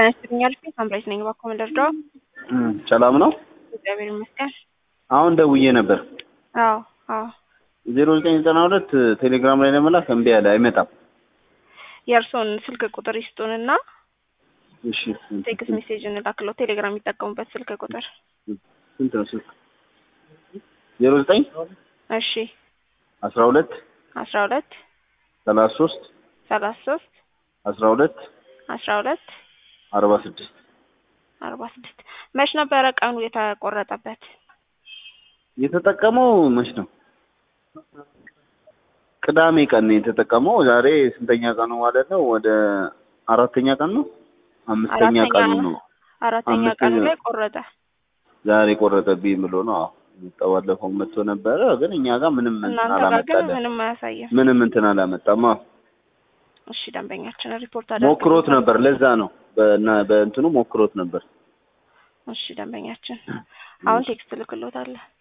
ጤና ይስጥልኝ አልፌ ሳምራይት ነኝ። እባክዎ ምን ልርዳዎ? ሰላም ነው? እግዚአብሔር ይመስገን። አሁን ደውዬ ነበር። አዎ አዎ። ዜሮ ዘጠኝ ዘጠና ሁለት ቴሌግራም ላይ ለመላክ እምቢ አለ፣ አይመጣም። የእርስዎን ስልክ ቁጥር ይስጡንና እሺ ቴክስት ሜሴጅ እንላክለው። ቴሌግራም የሚጠቀሙበት ስልክ ቁጥር ስንት ነው ስልክ? ዜሮ ዘጠኝ እሺ አስራ ሁለት አስራ ሁለት ሰላሳ ሶስት ሰላሳ ሶስት አስራ ሁለት አስራ ሁለት አርባ ስድስት አርባ ስድስት መች ነበረ ቀኑ የተቆረጠበት? የተጠቀመው መች ነው? ቅዳሜ ቀን ነው የተጠቀመው። ዛሬ ስንተኛ ቀኑ ማለት ነው? ወደ አራተኛ ቀን ነው፣ አምስተኛ አራተኛ ቀኑ ነው። ነው። አራተኛ ቀኑ አምስተኛ- ላይ ቆረጠ። ዛሬ ቆረጠብኝ ብሎ ነው። አዎ መጣ። ባለፈው መጥቶ ነበረ፣ ግን እኛ ጋር ምንም እንትን እናንተ ጋር ግን አላመጣለን። ምንም አያሳይም። ምንም እንትን አላመጣም። አዎ እሺ ደንበኛችን ሪፖርት ሞክሮት ነበር። ለዛ ነው በእና- በእንትኑ ሞክሮት ነበር። እሺ ደንበኛችን አሁን ቴክስት ልክሎታለሁ።